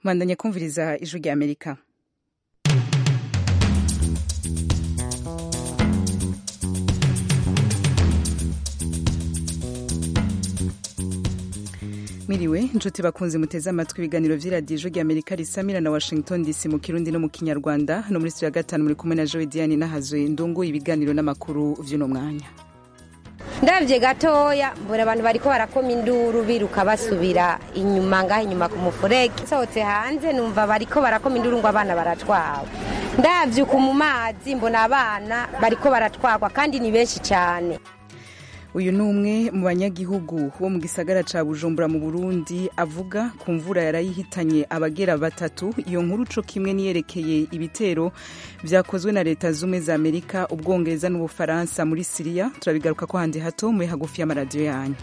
mwandanye kumviriza ijwi rya amerika miriwe inshuti bakunze muteze amatwi ibiganiro vy'iradiyo ijwi rya amerika risamira na washington dc mu kirundi no mu kinyarwanda no muri studio ya gatanu muri kumwe na joe diane nahazwe ndungu ibiganiro n'amakuru vy'uno mwanya ndabye gatoya mbona abantu bariko barakoma induru biruka basubira inyuma ngaho inyuma ku mufurege nsohotse hanze numva bariko barakoma induru ngo abana baratwawe ndavyuka mu mazi mbona abana bariko baratwagwa kandi ni benshi cyane uyu ni umwe mu banyagihugu bo mu gisagara ca bujumbura mu burundi avuga ku mvura yarayihitanye abagera batatu iyo nkuru co kimwe niyerekeye ibitero vyakozwe na leta zumwe za amerika ubwongereza n'ubufaransa muri siriya turabigaruka ko handi hato muri hagufi y'amaradiyo yanyu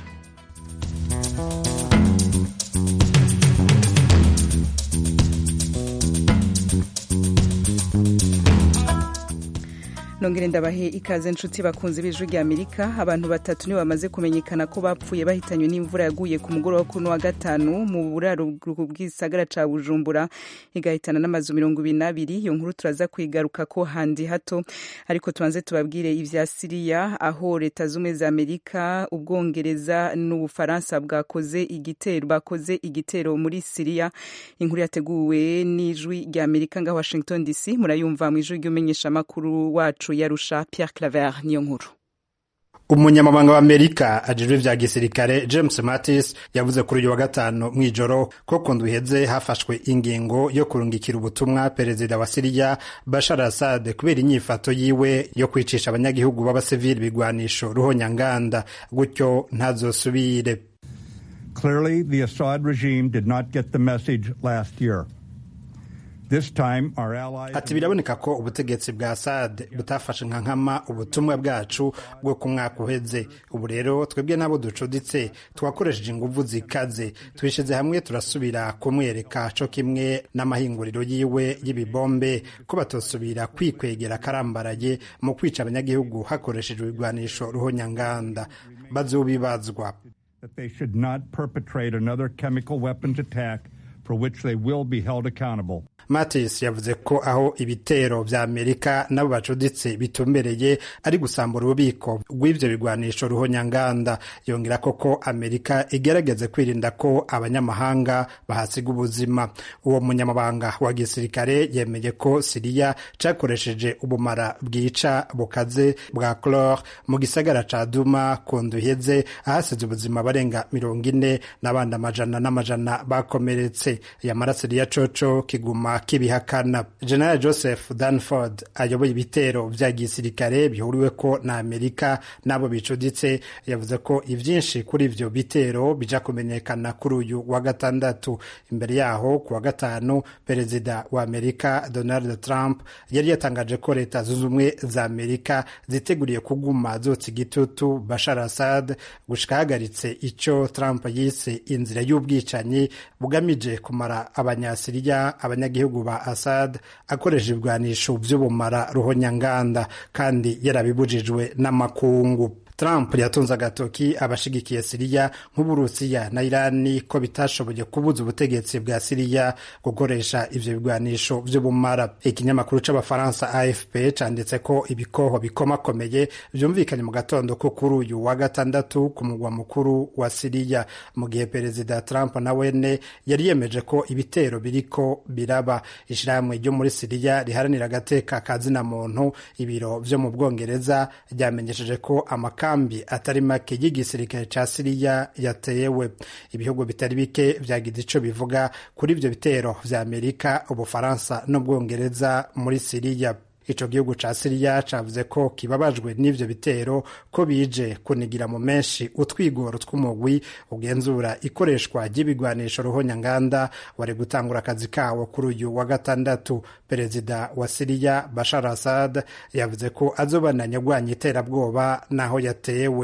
nongere ndabahe ikaze nshuti bakunze b'ijwi rya amerika abantu batatu nibo bamaze kumenyekana ko bapfuye bahitanywe n'imvura yaguye ku mugoroba kuri wa gatanu mu buraro bw'isagara ca bujumbura igahitana n'amazu mirongo ibiri n'abiri iyo nkuru turaza kwigaruka ko handi hato ariko tubanze tubabwire ivya siriya aho leta z'ubumwe za amerika ubwongereza n'ubufaransa bwakoze igitero bakoze igitero muri siriya inkuru yateguwe n'ijwi rya amerika ngaho washington dc murayumva mu ijwi ry'umenyeshamakuru wacu yarusha Pierre Claver niyo nkuru umunyamabanga wa amerika ajejwe vya gisirikare james mattis yavuze kuri uyu wa gatanu mw'ijoro ko ku ndwi iheze hafashwe ingingo yo kurungikira ubutumwa perezida wa siriya bashar assad kubera inyifato yiwe yo kwicisha abanyagihugu b'abasivili bigwanisho ruhonyanganda gutyo ntazosubire Clearly, the Assad regime did not get the message last year. ati biraboneka ko ubutegetsi bwa Assad butafashe nka nkama ubutumwa bwacu bwo ku mwaka uheze ubu rero twebwe n'abo ducuditse twakoresheje inguvu zikaze twishize hamwe turasubira kumwereka co kimwe n'amahinguriro yiwe y'ibibombe ko batosubira kwikwegera akarambaraye mu kwica abanyagihugu hakoreshejwe ibigwanisho ruhonyanganda bazobibazwa that they should not perpetrate another chemical weapons attack for which they will be held accountable. Mattis yavuze ko aho ibitero vya Amerika nabo bacuditse bitumbereye ari gusambura ububiko bw'ivyo bigwanisho ruhonyanganda yongera ko ko Amerika igerageze kwirinda ko abanyamahanga bahasiga ubuzima uwo munyamabanga wa gisirikare yemeye ko Siriya cakoresheje ubumara bwica bukaze bwa chlore mu gisagara ca Duma ku nduheze ahasize ubuzima barenga mirongo ine n'abandi amajana n'amajana bakomeretse yamara Siriya coco kiguma kibihakana general joseph danford ayoboye ibitero vya gisirikare bihuriweko na amerika n'abo bicuditse yavuze ko ivyinshi kuri ivyo bitero bija kumenyekana kuri uyu wa gatandatu imbere yaho ku wa gatanu perezida wa amerika donald trump yari yatangaje ko leta zunze ubumwe za amerika ziteguriye kuguma zotsa igitutu bashar assad gushika hahagaritse ico trump yise inzira y'ubwicanyi bugamije kumara abanyasiriya abanyagihugu ba Assad akoresha ibigwanisho vy'ubumara ruhonyanganda kandi yarabibujijwe n'amakungu Trump yatunze agatoki abashigikiye Siriya nk'Uburusiya na Irani ko bitashoboye kubuza ubutegetsi bwa Siriya gukoresha ivyo bigwanisho vy'ubumara. Ikinyamakuru c'Abafaransa AFP canditse ko ibikoho bikomakomeye vyumvikanye mu gatondo ko kuri uyu wa gatandatu ku mugwa mukuru wa Siriya, mu gihe Perezida Trump na wene yari yemeje ko ibitero biriko biraba. Ishirahamwe ryo muri Siriya riharanira agateka ka zina muntu, ibiro vyo mu Bwongereza ryamenyesheje ko amaka kambi atari make y'igisirikare ca Siriya yatewe. Ibihugu bitari bike vyagize ico bivuga kuri ivyo bitero vya Amerika, Ubufaransa n'Ubwongereza muri Siriya. Ico gihugu ca Siriya cavuze ko kibabajwe n'ivyo bitero ko bije kunigira mu menshi utwigoro tw'umugwi ugenzura ikoreshwa ry'ibigwanisho ruhonyanganda wari gutangura akazi kawo kuri uyu wa gatandatu. Perezida wa Siriya Bashar Assad yavuze ko azobananya agwanya iterabwoba naho yatewe.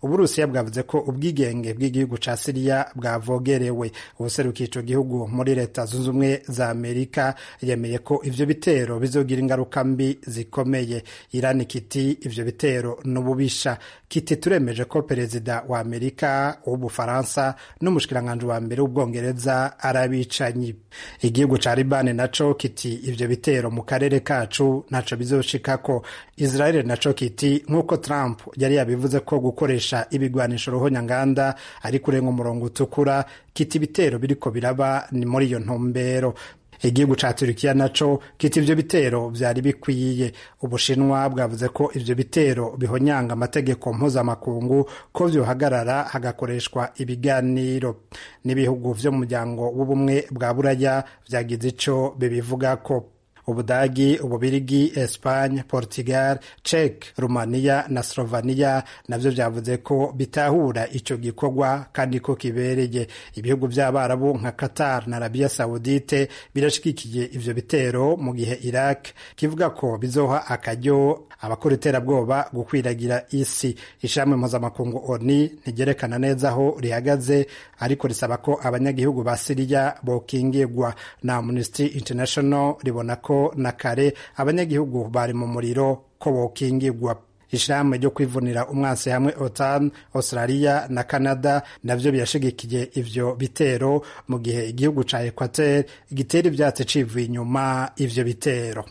uburusiya bwavuze ko ubwigenge bw'igihugu ca siriya bwavogerewe ubuserukiye ico gihugu muri leta zunze ubumwe za amerika yemeye ko ivyo bitero bizogira ingaruka mbi zikomeye irani kiti ivyo bitero n'ububisha kiti turemeje ko perezida wa amerika w'ubufaransa n'umushikiranganji wa mbere w'ubwongereza arabicanyi igihugu ca libani naco kiti ivyo bitero mu karere kacu ntaco bizoshikako israel naco kiti nk'uko trump yari yabivuze ko gukoresha ibigwanisho ruhonyanganda ari kurenga umurongo utukura kiti ibitero biriko biraba ni muri iyo ntumbero igihugu ca turikiya naco kita ivyo bitero vyari bikwiye ubushinwa bwavuze ko ivyo bitero bihonyanga amategeko mpuzamakungu ko vyohagarara hagakoreshwa ibiganiro n'ibihugu vyo mu muryango w'ubumwe bwa buraya vyagize ico bibivugako ubudagi ububirigi espagne portugal czech rumaniya na slovania navyo vyavuze ko bitahura ico gikorwa kandi ko kibereye ibihugu vy'abarabu nka qatar na arabia saudite birashigikiye ivyo bitero mu gihe iraq kivuga ko bizoha akaryo abakora iterabwoba gukwiragira isi ishirahamwe mpuzamakungu oni ntigerekana neza aho rihagaze ariko risaba ko abanyagihugu ba siriya bokingirwa na amnesty international ribona ko na kare abanyagihugu bari mu muriro ko bokingirwa ishirahamwe ryo kwivunira umwansi hamwe otan australia na canada navyo birashigikiye ivyo bitero mu gihe igihugu ca equateur gitera ivyatsi civuye inyuma ivyo bitero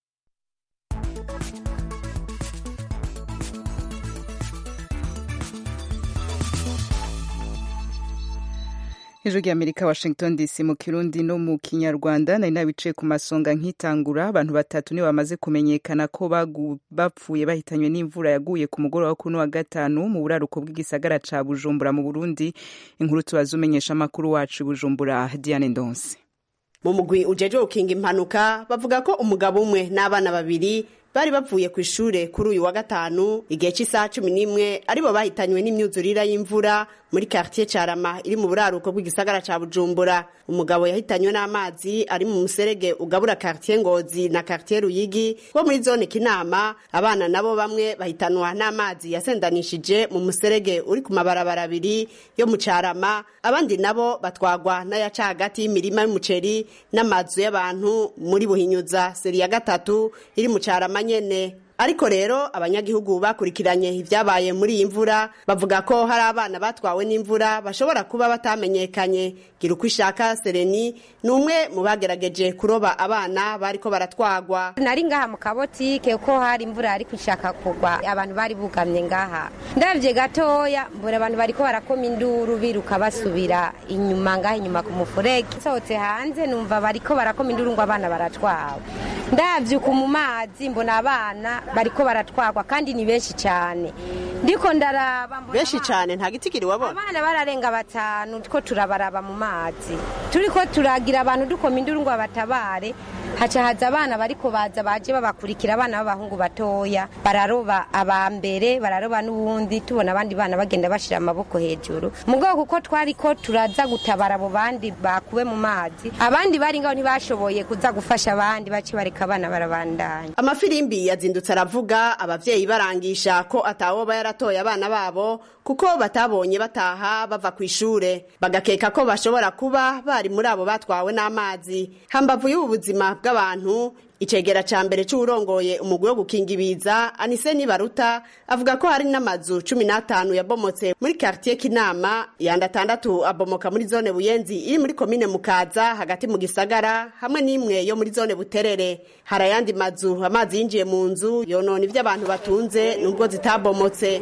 ijwi ry'amerika washington dc mu kirundi no mu kinyarwanda nari nabicaye ku masonga nkitangura abantu batatu nibo bamaze kumenyekana ko bapfuye bahitanywe n'imvura yaguye ku mugoroba wo kuri wa gatanu mu buraruko bw'igisagara ca bujumbura mu burundi inkuru tubaza umenyesha amakuru wacu bujumbura diane ndonse mu mugwi ujejwe gukinga impanuka bavuga ko umugabo umwe n'abana babiri bari bavuye ku ishure kuri uyu wa gatanu igihe cy'isaha cumi n'imwe aribo bahitanywe n'imyuzurira y'imvura muri quartier Carama iri mu buraruko bw'igisagara ca Bujumbura umugabo yahitanywe n'amazi ari mu muserege ugabura quartier Ngozi na quartier Ruyigi wo muri zone Kinama abana nabo bamwe bahitanwa n'amazi yasendanishije mu muserege uri ku mabarabara abiri yo mu Carama abandi nabo batwagwa n'ayaca hagati y'imirima y'umuceri n'amazu y'abantu muri Buhinyuza seri ya gatatu iri mu Carama nyene ariko rero abanyagihugu bakurikiranye ibyabaye muri iyi mvura bavuga ko hari abana batwawe n'imvura bashobora kuba batamenyekanye gira uko ishaka sereni ni umwe mu bagerageje kuroba abana bariko baratwagwa nari ngaha mu kabotike ko hari imvura ariko ishaka kugwa abantu bari bugamye ngaha ndabye gatoya mbura abantu bariko barakoma induru biruka basubira inyuma ngaha inyuma ku mufurege nsohotse hanze numva bariko barakoma induru ngo abana baratwawe ndavyuka mu mazi mbona abana bariko baratwagwa kandi ni benshi cyane ndiko ndaraba benshi cyane nta gitigiri wabona abana bararenga batanu ko turabaraba mu mazi turiko turagira abantu dukoma induru ngo batabare haca haza abana bariko baza baje babakurikira abana b'abahungu batoya bararoba aba mbere bararoba n'ubundi tubona abandi bana bagenda bashira amaboko hejuru mu bwoko kuko twariko turaza gutabara abo bandi bakuwe mu mazi abandi bari ngaho ntibashoboye kuza gufasha abandi bace bareka abana barabandanya amafirimbi yazindutse aravuga abavyeyi barangisha ko atawoba yaratoye abana babo kuko batabonye bataha bava ku ishure bagakeka ko bashobora kuba bari muri abo batwawe n'amazi hambavu y'ubu buzima bw'abantu icegera ca mbere c'uwurongoye umugwi wo gukinga ibiza anise nibaruta avuga ko hari n'amazu cumi n'atanu yabomotse muri kartiye kinama yandi atandatu abomoka muri zone buyenzi iri muri komine mukaza hagati mu gisagara hamwe n'imwe yo muri zone buterere hari ayandi mazu amazi yinjiye mu nzu yonona ivyo abantu batunze nubwo zitabomotse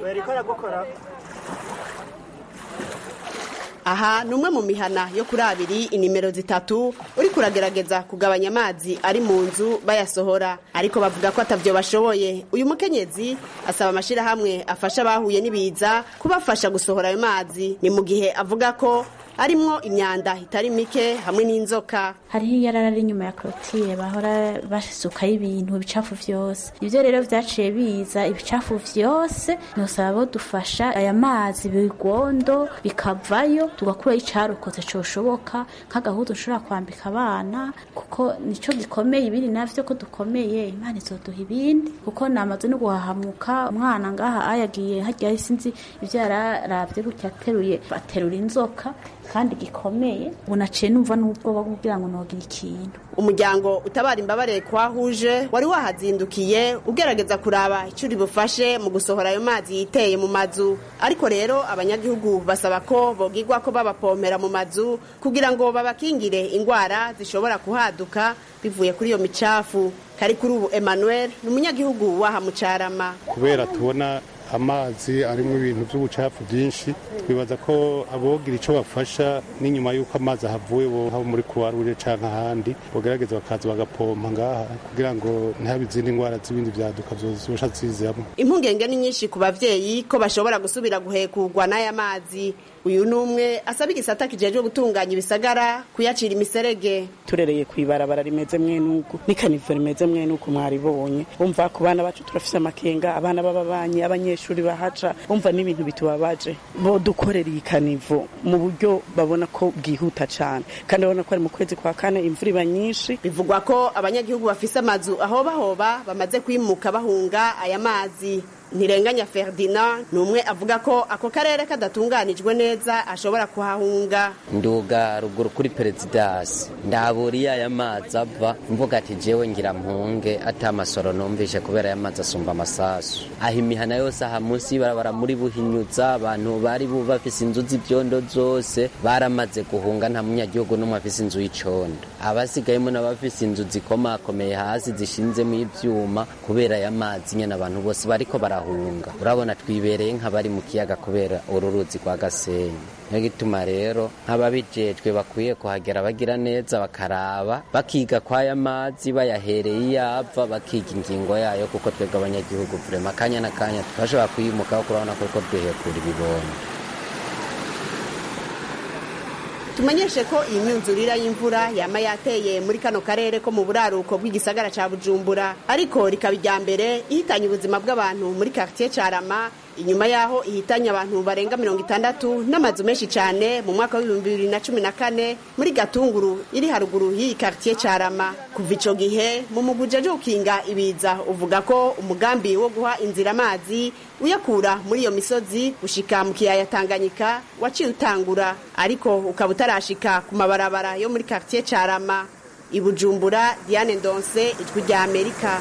aha ni umwe mu mihana yo kuri abiri inimero zitatu uri kuragerageza kugabanya amazi ari mu nzu bayasohora ariko bavuga ko atavyo bashoboye uyu mukenyezi asaba amashirahamwe afasha abahuye n'ibiza kubafasha gusohora ayo mazi ni mu gihe avuga ko arimwo imyanda itari mike hamwe n'inzoka hariho iyarara ari inyuma ya korotire bahora basukaho ibintu ibicafu vyose ivyo rero vyaciye biza ibicafu vyose nosaba bo dufasha aya mazi bigondo bikavayo tugakuraho icarokotse coshoboka nk'agahuzu ushobora kwambika abana kuko nico gikomeye ibindi navyo ko dukomeye imana izoduha ibindi kuko namaze no guhahamuka umwana ngaha ayagiye harya sinzi ivyo yararavye gutya ateruye aterura inzoka kandi gikomeye ubu naciye numva n'ubwoba kugira ngo nogira ikintu umuryango utabara imbabare kwahuje wari wahazindukiye ugerageza kuraba icyo uri bufashe mu gusohora ayo mazi yiteye mu mazu ariko rero abanyagihugu basaba ko bogirwa ko babapompera mu mazu kugira ngo babakingire indwara zishobora kuhaduka bivuye kuri iyo micafu kari kuri ubu emmanuel ni umunyagihugu waha mucarama kubera tubona amazi arimo ibintu by'ubucafu byinshi twibaza ko abogira icyo bafasha n'inyuma y'uko amazi ahavuye bo haba muri kuwaruje cyangwa ahandi bagerageza bakaza bagapompa ngaha kugira ngo ntihabe izindi ndwara z'ibindi byaduka zosha zizamo impungenge ni nyinshi ku bavyeyi ko bashobora gusubira guhekurwa n'aya mazi uyu ni umwe asaba igisata kijejwe gutunganya ibisagara kuyacira imiserege turereye ku ibarabara rimeze mwenuko n'ikanivo rimeze mwenuko mwaribonye umva ku bana bacu turafise amakenga abana b'ababanyi abanyeshuri bahaca umva n'ibintu bitubabaje bo dukorera iyi kanivo mu buryo babona ko bwihuta cyane kandi babona ko ari mu kwezi kwa kane imvura iba nyinshi bivugwa ko abanyagihugu bafise amazu ahobahoba bamaze kwimuka bahunga aya mazi ntirenganya ferdinand ni umwe avuga ko ako karere kadatunganijwe neza ashobora kuhahunga nduga ruguru kuri perezidansi ndaburiye aya mazi ava mvuga ati jewe ngira mpunge ati amasoro numvishe kubera aya mazi asumba amasasu aho imihana yose aha munsi y'ibarabara muri buhinyuza abantu bari bafise inzu z'ibyondo zose baramaze guhunga nta munyagihugu n'umwe afise inzu y'icondo abasigayemo n'abafise inzu zikomakomeye hasi zishinzemo ivyuma kubera aya mazi nyene abantu bose bariko bara barahunga urabona twibereye nk'abari mu kiyaga kubera uru ruzi rwa gasenyi niyo gituma rero nk'ababijejwe bakwiye kuhagera bagira neza bakaraba bakiga kw'aya mazi bayahereye iyo ava bakiga ingingo yayo kuko twebwe abanyagihugu vrema akanya n'akanya turashobora kuyimukaho kurabona kuko duhekura ibibondo tumenyeshe ko iyi myuzurira y'imvura yama yateye muri kano karere ko mu buraruko bw'igisagara ca bujumbura ariko rikaba irya mbere ihitanye ubuzima bw'abantu muri quartier carama inyuma yaho ihitanye abantu barenga mirongo itandatu n'amazu menshi cyane mu mwaka w'ibihumbi bibiri na cumi na kane muri gatunguru iri haruguru y'iyi quartier carama kuva ico gihe mu muguje jo gukinga ibiza uvuga ko umugambi wo guha inzira amazi uyakura muri iyo misozi gushika mu kiyaya tanganyika waciye utangura ariko ukaba utarashika ku mabarabara yo muri quartier carama i bujumbura diane ndonse ijwi rya amerika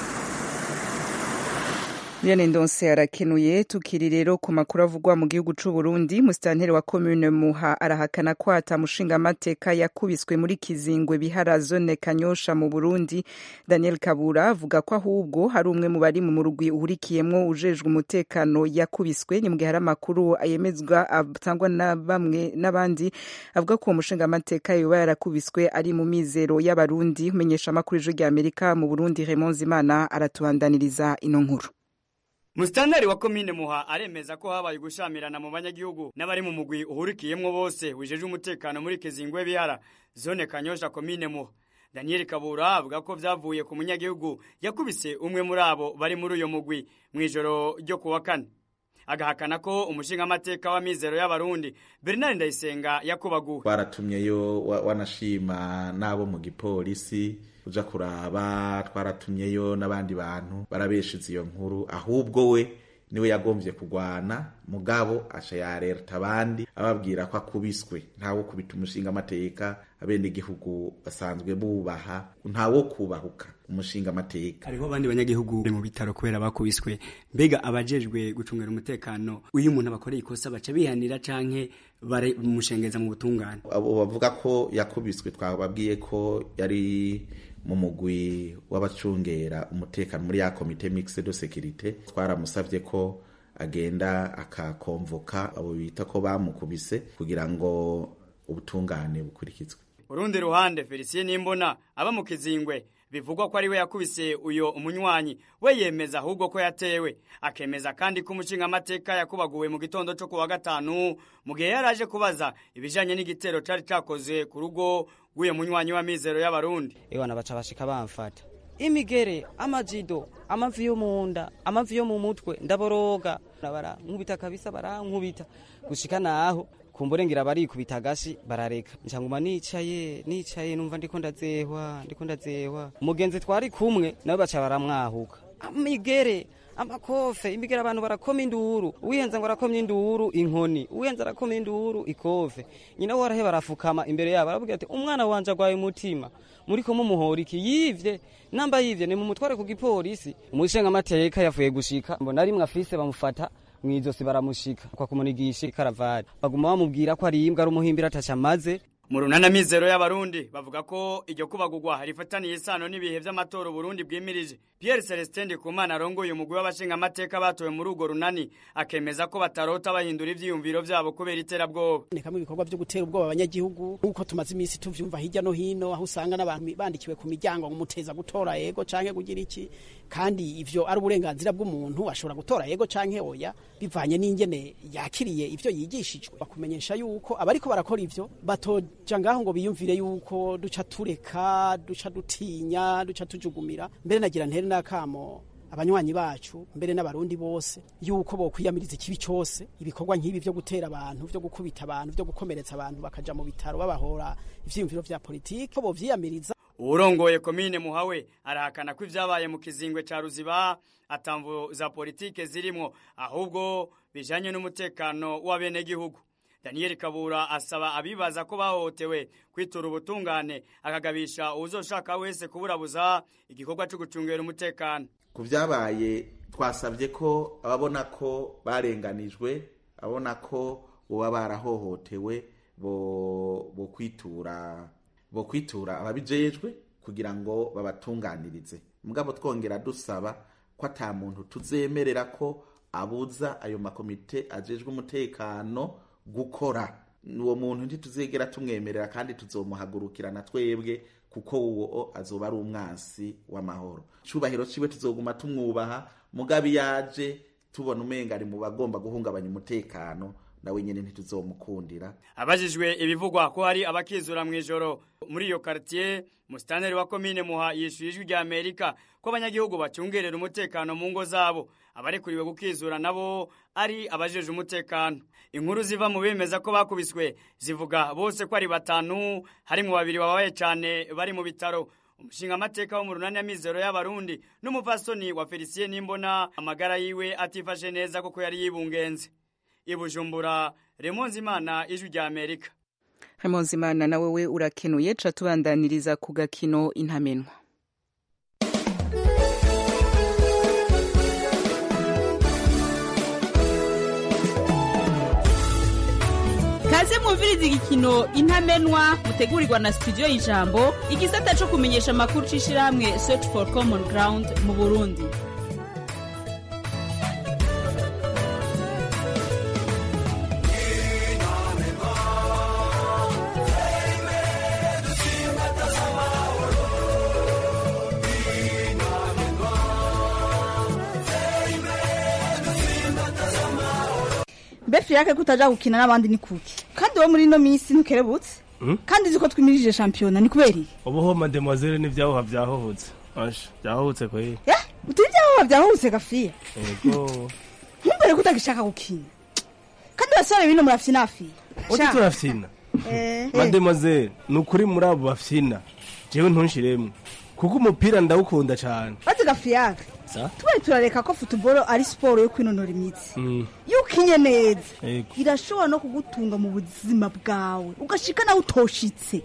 Liane Ndonse arakenuye tukiri rero ku makuru avugwa mu gihugu c'u Burundi musitanteri wa commune Muha arahakana ko atamushinga amateka yakubiswe muri Kizingwe bihara zone Kanyosha mu Burundi Daniel Kabura avuga ko ahubwo hari umwe mu bari mu murugwi uhurikiyemwo ujejwe umutekano yakubiswe ni mu gihe hari amakuru ayemezwa atangwa na bamwe n'abandi avuga ko uwo mushinga amateka yoba yarakubiswe ari mu mizero y'abarundi umenyesha amakuru ijwi rya Amerika mu Burundi Raymond Zimana aratubandaniriza ino nkuru Musitanteri wa komine Muha aremeza ko habaye gushamirana mu banyagihugu n'abari mu mugwi uhurikiyemwo bose wijeje umutekano muri Kizingwe bihara zone Kanyosha komine Muha Daniel Kabura avuga ko vyavuye ku munyagihugu yakubise umwe muri abo bari muri uyo mugwi mw'ijoro ryo kuwa kane agahakana ko umushinga amateka wa mizero y'abarundi Bernard Ndayisenga yakubaguwe twaratumyeyo wanashima n'abo mu gipolisi uja kuraba twaratumyeyo n'abandi bantu barabeshiza iyo nkuru ahubwo we niwe yagombye kugwana mugabo aca yareta abandi ababwira ko akubiswe ntawo kubita umushinga amateka abene igihugu basanzwe bubaha ntawo kubahuka umushinga amateka hariho abandi banyagihugu mu bitaro kubera bakubiswe mbega abajejwe gucungira umutekano uyu umuntu abakoreye ikosa baca bihanira canke baramushengeza mu butungane abo bavuga ko yakubiswe twababwiye ko yari mu mugwi w'abacungera umutekano muri ya komite mixed de sécurité twaramusavye ko agenda akakonvoka abo bita ko bamukubise kugira ngo ubutungane bukurikizwe urundi ruhande Felicien Nimbona aba mu Kizingwe bivugwa ko ari we yakubise uyo umunywanyi we yemeza ahubwo ko yatewe akemeza kandi ko umushingamateka yakubaguwe mu gitondo cyo kuwa gatanu mu gihe yari aje kubaza ibijanye n'igitero cari cakoze ku rugo rw'uyo munywanyi w'amizero y'abarundi ewana baca bashika bamfata imigere amajido amavi yo mu nda amavi yo mu mutwe ndaboroga barankubita kabisa barankubita gushika naho kumburengera barikubita agashi barareka ncanguma nicaye nicaye numva ndiko ndazehwa ndiko ndazehwa umugenzi twari kumwe nawe baca baramwahuka amigere amakofe imigere abantu barakoma induru uwihenza ngo arakomye induru inkoni uwihenza arakomye induru ikofe nyina warahe barafukama imbere yabo aravuga ati umwana wanje agwaye umutima muriko mumuhora iki yivye namba yivye ni mumutware ku gipolisi umushingamateka yavuye gushika mbona rimwe afise bamufata mwizosi baramushika kwa kumunigisha ikaravati baguma bamubwira ko ari imbwa ari umuhimbira ataca amaze mu runana mizero y'abarundi bavuga ko iryo kubagurwa rifataniye isano n'ibihe vy'amatora Burundi bwimirije Pierre Celestin Ndikumana arongoye umugwi w'abashingamateka batowe muri urwo runani akemeza ko batarota bahindura ivyiyumviro vyabo kubera iterabwoba ni kamwe ibikorwa vyo gutera ubwoba abanyagihugu nk'uko tumaze iminsi tuvyumva hirya no hino aho usanga n'abantu bandikiwe ku miryango ngo muteza gutora yego canke kugira iki kandi ivyo ari uburenganzira bw'umuntu ashobora gutora yego canke oya bivanye n'ingene yakiriye ivyo yigishijwe bakumenyesha yuko abariko barakora ivyo batoja ngaho ngo biyumvire yuko duca tureka duca dutinya duca tujugumira mbere nagira ntere n'akamo abanywanyi bacu mbere n'abarundi bose yuko bokwiyamiriza ikibi cyose ibikorwa nk'ibi vyo gutera abantu vyo gukubita abantu vyo gukomeretsa abantu bakaja mu bitaro babahora ivyiyumviro vya politiki ko bovyiyamiriza uwurongoye komine muhawe arahakana ko ivyabaye mu kizingwe ca ruziba atamvu za politike zirimwo ahubwo bijanye n'umutekano w'abenegihugu Daniel Kabura asaba abibaza ko bahohotewe kwitura ubutungane akagabisha uwuzoshaka wese kuburabuza igikorwa cyo gucungera umutekano ku byabaye twasabye ko ababona ko barenganijwe abona ko boba barahohotewe bo kwitura bo kwitura ababijejwe kugira ngo babatunganirize mugabo twongera dusaba ko ata muntu tuzemerera ko abuza ayo makomite ajejwe umutekano gukora uwo muntu ntituzegera tumwemerera kandi tuzomuhagurukirana twebwe kuko uwo azoba ari umwansi w'amahoro icubahiro ciwe tuzoguma tumwubaha mugabi yaje tubona umenga ari mu bagomba guhungabanya umutekano nawe nyene ntituzomukundira abajijwe ibivugwa ko hari abakizura mu ijoro muri iyo quartier mustaneri wa komine muha yishuye ijwi rya amerika ko abanyagihugu bacungerera umutekano mu ngo zabo abarekuriwe gukizura nabo ari abajeje umutekano inkuru ziva mu bemeza ko bakubiswe zivuga bose ko ari batanu harimwo babiri babaye cyane bari mu bitaro umushinga amateka wo mu runani y'amizero y'abarundi n'umupfasoni wa felicien nimbona amagara yiwe atifashe neza kuko yari yibungenze ibujumbura remonzi imana ijwi rya amerika remonzi imana nawe we urakenuye ca tubandaniriza ku gakino intamenwa kaze mwumviriza igikino intamenwa mutegurirwa na studio y'ijambo igisata co kumenyesha amakuru c'ishirahamwe search for common ground mu burundi befi yake kutaja gukina n'abandi ni kuki kandi wowe muri ino minsi ntukerebutse kandi uzi ko twimirije shampiyona ni kubera iki ubuho mademoiselle n'ivyahuha vyahohotse asha vyahohotse kweri utari ibyahuha vyahubutse gafiya ego ntumbere ko utagishaka gukina kandi basore bino murafyinafiya uti turafyina mademoiselle ni ukuri muri abo bafyina jewe ntunshiremwe kuko umupira ndawukunda cane bazi gafiyaga tubaye turareka ko futuboro ari siporo yo kwinonora imitsi iyo ukinye neza irashobora no kugutunga mu buzima bwawe ugashika nawe utoshitse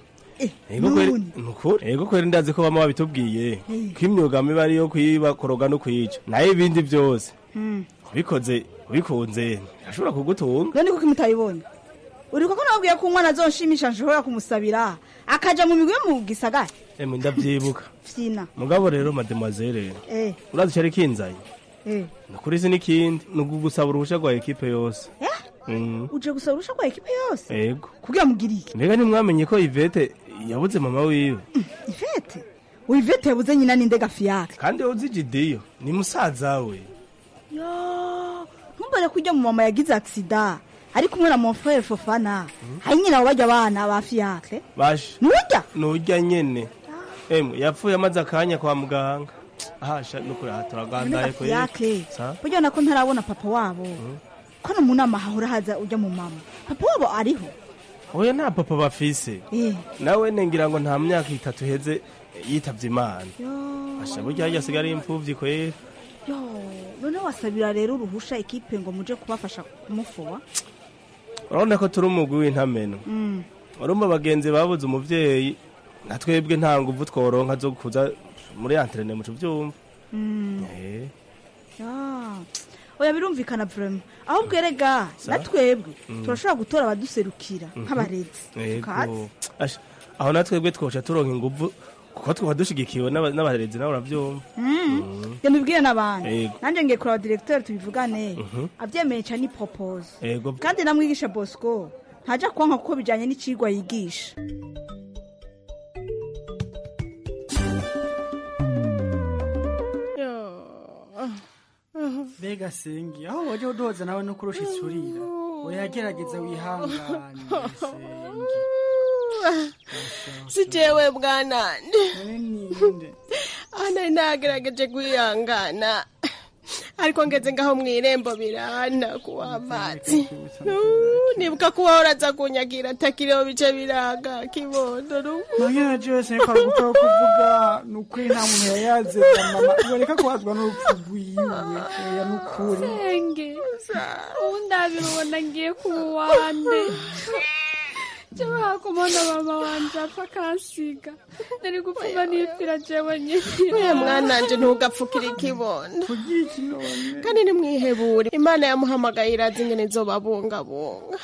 ego kweri ndazi ko bama babitubwiye ko imyuga mibi ari iyo kuyiba koroga no kuyica nayo ibindi byose ubikoze ubikunze ashobora kugutunga none kuko imutayibonye uri kuko nababwiye ko umwana azonshimisha nshobora kumusabira akaja mu migwi yo mu gisagara emwe ndavyibuka fyina mugabo rero mademoiselle eh urazi cari kinzaye eh nukuri si n'ikindi ni ugusaba uruhusha rwa ekipe yose Mm. uje gusaba urusha rwa ekipe yose ego kugira mugire iki mbega ntimwamenye ko ivete yabuze mama wiwe ivete wivete yabuze nyina ninde gafiyake kandi uzi jidiyo ni musaza we yo ntumbere ko ujya mu mama yagize agisida ari kumwe na monfrere fofana hari nyina wabajya abana ba fiyake bashe nurya nurya nyene emwe yapfuye amaze akanya kwa muganga ahasha nukuri aha turagandaye ko fiyake burya nako ntarabona papa wabo ko no mu nama hahora haza ujya mu mama papa wabo ariho oya nta papa bafise nawe nengira ngo nta myaka itatu heze yitavye imana asha burya harya asigaye ari imfuvyi kwera yo none wasabira rero uruhusha ikipe ngo muje kubafasha kumufuba urabona ko turi umugwi w'intameno Mm. urumva bagenzi babuze umuvyeyi na twebwe nta nguvu tworonka zo kuza muri antrene muco vyumva Mm. Eh, Ah, oya birumvikana vrema ahubwo erega Sa? na twebwe Mm. turashobora gutora abaduserukira Mhm. nk'abarezi yego Katsi. Asha, aho na twebwe twosha turonka inguvu kuko twaba dushigikiwe n'aba- n'abarezi nabo uravyumva Mm. genda ubwire n'abandi Yego. nanjye ngiye kuraba directeur tubivugane Mhm. avyemeye ca ni propose yego kandi namwigisha bosco ntaja kwanka kuko bijanye n'icigwa yigisha mbega sengi aho waje udoza nawe no kurusha isurira uyagerageza wihangane si jewe bwanande ana nagerageje kwihangana ariko ngeze ngaho mu irembo birana kuwa amazi nibuka kuba horaza kunyagira atakiriho bice biraga kibondo magana jose ariko araguka wo kuvuga ni ukuri nta muntu yayaze mama bareka kuhazwa n'urupfu rwiwe oya ni ukuri senge ubu ndabibona ngiye kuba uwande jewe hakumona mama wanje apfa akansiga nari gupfuma nipfira jewe nyine uye mwananje ntugapfukire ikibondo kandi nimwihebure imana yamuhamagaye irazi ingene izobabungabunga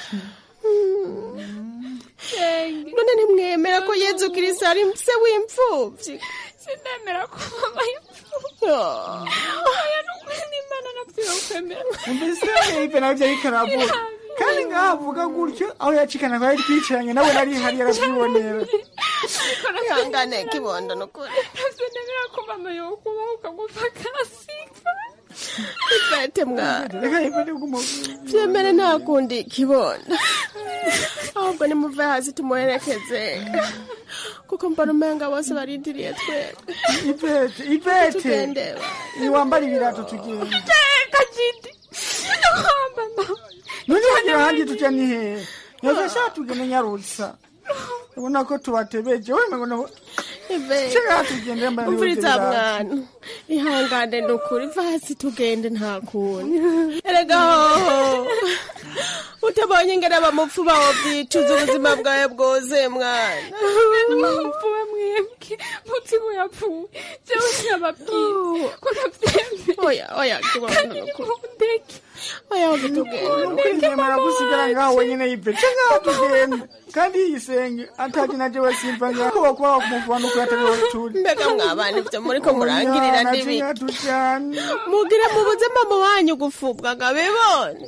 senge none ntimwemera ko yezu kirisi ari se w'imfuvyi sinemera ko mama y'imfuvyi oya nukuri n'imana napfira kwemera mbese ipe navyo ariko aravuga kandi ngaho avuga gutyo aho yacikana ko yari twicaranye nawe nari hari yaravyibonera ihangane kibondo nukuri sinemera ko mama yokubaho ukagupfa akansiga ipete mwana vyemere nta kundi kibondo ahubwo nimuve hasi tumuherekeze kuko mbona umenga bose barindiriye twebwe ipete ipete Tugende, niwambara ibirato tugenda teka jidi mama none hagira ahandi tuja ni hehe yafasha tugende nyarutsa ubona ko tubatebeje wemengo no Shaka tugende mbana umviriza mwana ihangane nukuri va hasi tugende nta kundi erega hoho utabonye ingene abamupfuba wovyicuza ubuzima bwawe bwose mwana mupfuwe mwebwe muti ko yapfuye jewe sinababwira ko navyemeye oya oya kibondo nukuri ndeke oya hoge tugende ukwingemera gusigara ngaho wenyine yipete ngaho tugenda kandi yisenge ataje naje wasimva ngaho wakuba wakumuvana uko yatariho turi mbega mwabana ivyo muriko murangirira n'ibiki mugire mubuze mama wanyu gufubwa ngabibona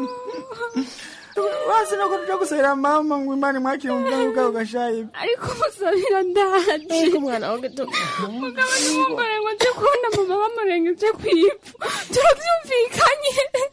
wasi nako tuja gusabira mama ngo imana imwakire mu bwangu bwawe gashaye ariko musabira ndaje ariko umwana woge tugende mugabo n'umugore ngo nje kubona mama bamurengeje kw'ivu turavyumvikanye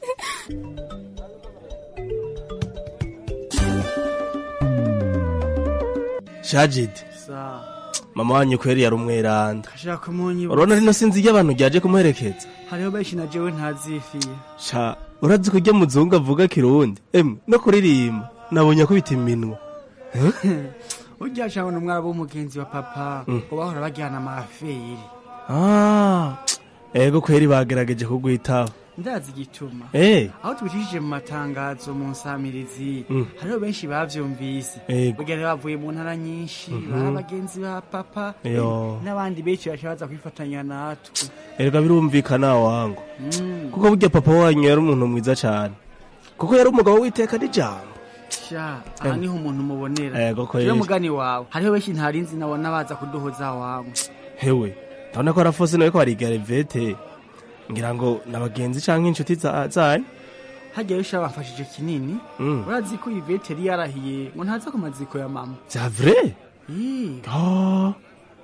shajidi mama wanyu kweri yari umweranda ashaka kumunyibuka urabona rino sinzi iyo abantu ryaje kumuherekeza hariho benshi na jewe ntazifiye sha urazi ko ujya muzungu avuga kirundi emwe no kuririmba nabonye akubita iminwa urya shabona umwara w'umugenzi wa papa Mm. ngo bahora bajyana amaferi Ah, ego kweri bagerageje kugwitaba ndazi igituma Eh. aho tubicishije mu matangazo mu nsamirizi Mm. hariho benshi bavyumvise Ego. burya rero bavuye mu ntara nyinshi Mhm. bari abagenzi ba papa Yo. n'abandi benshi bashabaza kwifatanya natwe erega birumvikana wangu Mm. kuko burya papa wanyu yari umuntu mwiza cyane kuko yari umugabo witeka n'ijambo sha aha niho umuntu umubonera Ego kweri. jewe mugani wawe hariho benshi ntarinzi nabona baza kuduhoza wangu hewe ndabona ko arafose nawe ko barigara ivete ngira ngo n'abagenzi canke inshuti za- zanyu hagiye bisha bamfashije kinini Mm. urazi ko ivete yari yarahiye ngo ntaza ku maziko ya mama vya vrai Ih, Ah,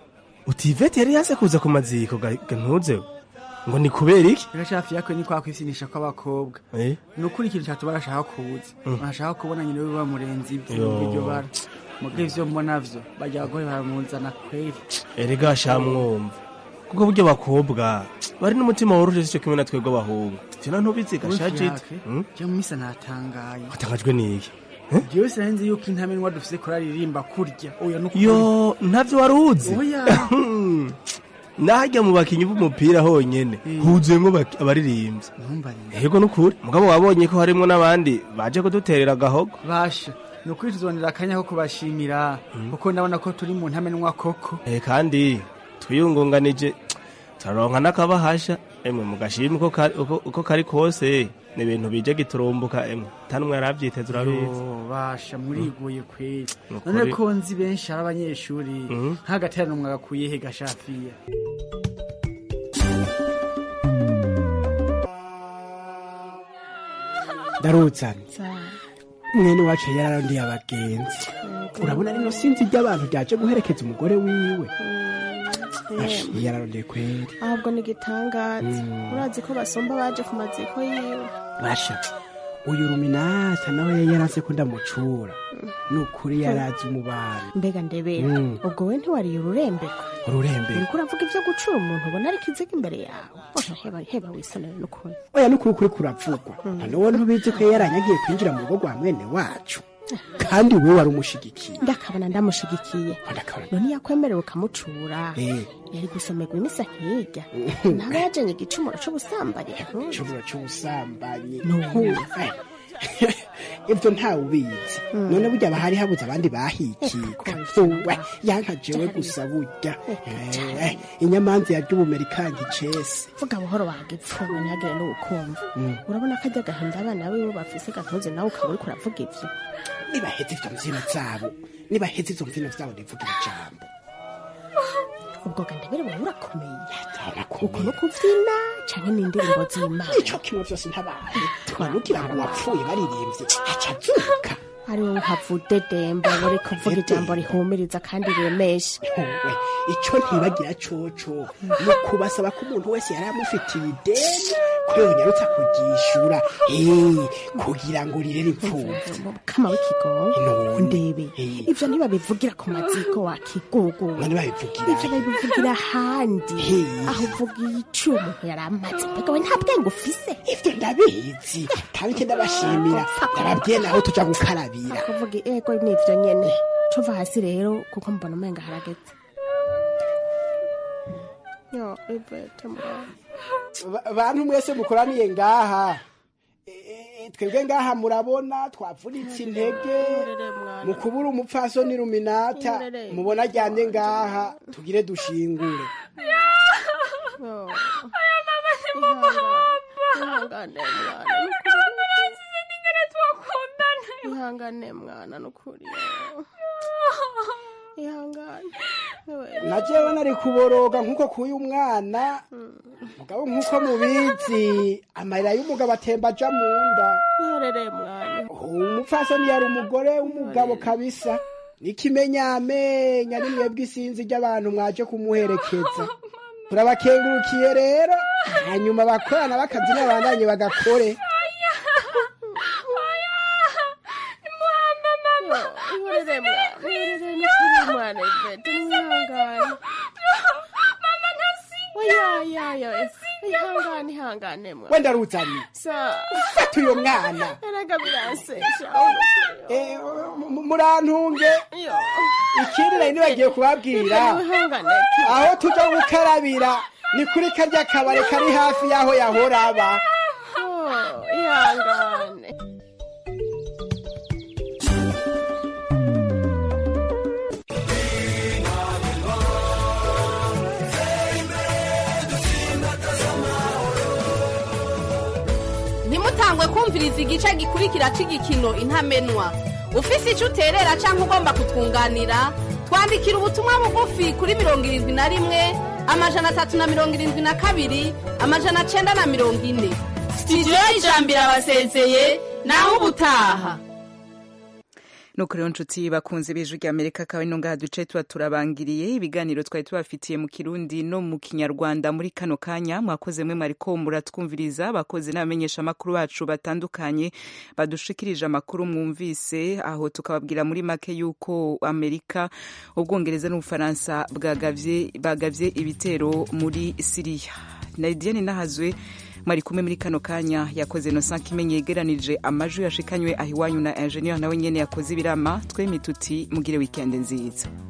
uti ivete yari yaze kuza ku maziko ga ga ntuzewe ngo ni kubera iki rero shafi yako ni kwa kwisinisha kw'abakobwa Eh? ni ukuri ikintu cyatuma bashaka kuza Mm. bashaka kubona nyine we bamurenze Yo. ibyo iryo bara mubwo ivyo mbona vyo bajya abagore baramuzana kweri erega shamwumva kuko burya abakobwa bari n'umutima woroheje sico kimwe na twebwe abahungu ivyo ntubizi gashajiti je mu misa natangaye watangajwe n'iki jewe sinari yuko intamenwa dufise koraririmba kurya oya nukuri yo ntavyo wari uzi oya nahajya mu bakinyi b'umupira honyene huzuyemwo bak- abaririmbyi ntumbarire yego nukuri mugabo wabonye ko harimwo n'abandi baje kuduterera agahogo basha ni ukuri tuzonera akanya ko kubashimira kuko ndabona ko turi mu ntamenwa koko Eh, kandi twiyungunganije turaronka n'akabahasha emwe mugashima uko kari- uko- uko kari kose ni ibintu bije giturumbuka emwe tanumwe yaravyiteze urabizi Yo, basha muriguye kweri Nukuri. none ko nzi benshi ari abanyeshuri Mhm. nk'agaterano mwagakuye he gashafiya ndaruzana mwene wacu yararondiye abagenzi urabona rino sinzi ry'abantu ryaje guherekeza umugore wiwe Ash, yararondeye kweri ahubwo ni igitangaza Mm. urazi ko basumba baje ku maziko yiwe basha uyu ruminata nawe yari yaranse ko ndamucura ni ukuri yarazi umubano mbega ndebera Mm. ubwo we ntiwariye ururembeko ururembe uriko uravuga ivyo gucura umuntu ubona ari kiziga imbere yawe oya heba heba wisonere n'ukuri oya n'ukuri kuri kuravugwa noneho ntubizi ko yari yaranyagiye kwinjira mu rugo rwa mwene wacu kandi we wari umushigikiye ndakabona ndamushigikiye none yakwemerewe ukamucura Eh. yari gusomerwa imisa nkirya ntaba yajanye igicumuro c'ubusambanyi igicumuro c'ubusambanyi Nuhu. ibyo ntawe ubizi none burya bahari habuze abandi bahikika uwe yanka jewe gusa burya Eh, inyamanza yarya ubumera ikanga icese vuga buhoro wagipfuwe ntihagire n'ubukumva Mm. urabona ko ajya agahinda abana biwe bafise gatoze nawe ukaba uriko uravuga ivyo nibaheze ivyo mvyino zabo nibaheze ivyo mvyino vyabo ndivugira ijambo ubwo ga ndabere wowe urakomeye uko no kuvyina canke n'indirimbo z'imana ico kimwe vyose ntabaye twanugira ngo wapfuye baririmbye aca avyuka ari wowe uhavude dembo buri kuvuga ijambo rihumiriza kandi riremesha we ico ntibagira coco ni ukubasaba ko umuntu wese yari amufitiye ideni ko yonyarutsa kuryishura Eh, kugira ngo rirere impfuvyi kama w'ikigongo None. ndebe ivyo ntibabivugira ku maziko wakigugu none babivugira ivyo babivugira ahandi aho uvuga ico umuntu yari amaze mbega we nta bwenge ufise ivyo ndabizi kandi ke ndabashimira ndababwiye naho tuja gukarabira kuvuga ego nivyo nyene cova hasi rero kuko mbona umenga harageze yo ivete mwana Ba- bantu mwese mukoraniye ngaha Eh, twebwe ngaha murabona twavunitse intege mu kubura umupfasoni ruminata mubona aryamye ngaha tugire dushingure aya mama ni mama ihangane mwana ihangane mwana nukuri ihangane na jewe nari kuboroga nk'uko kuyu mwana mugabo nk'uko mubizi amarira y'umugabo atemba aja mu nda iherereye mwana umupfasoni yari umugore w'umugabo kabisa n'ikimenyamenya ni mwebwe isinzi ry'abantu mwaje kumuherekeza turabakengurukiye rero hanyuma abakorana bakazi n'abandanye bagakore ihorere mwana ihorere nukuri mwana ivete niwihangane oyayayo ihangane ihangane mwana wenda ruzanye sa fata uyo mwana erega biransesha Eh, mu- murantunge ikindi nari nibagiye kubabwira ihangane aho tuja gukarabira ni kuri karya kabare kari hafi y'aho yahora aba Oh, ihangane ntimutangwe kumviriza igice gikurikira cy'igikino intamenwa ufise icyo uterera cyangwa ugomba kutwunganira twandikira ubutumwa bugufi kuri mirongo irindwi na rimwe amajana atatu na mirongo irindwi na kabiri amajana cyenda na mirongo ine sitidiyo y'ijambo irabasezeye nawe ubutaha nuko rero nshuti bakunze b'ijwi rya amerika akaba ino ngaha duce tuba turabangiriye ibiganiro twari tubafitiye mu kirundi no mu kinyarwanda muri kano kanya mwakoze mwe mwariko muratwumviriza bakoze n'abamenyesha amakuru bacu batandukanye badushikirije amakuru mwumvise aho tukababwira muri make yuko amerika ubwongereza n'ubufaransa bwagavye bagavye ibitero muri siriya naidiane nahazwe mwari kumwe muri kano kanya yakoze Innocent Kimenyi yegeranije amajwi yashikanywe ahiwanyu na ingenieur nawe nyene yakoze ibirama twemituti mugire weekend nziza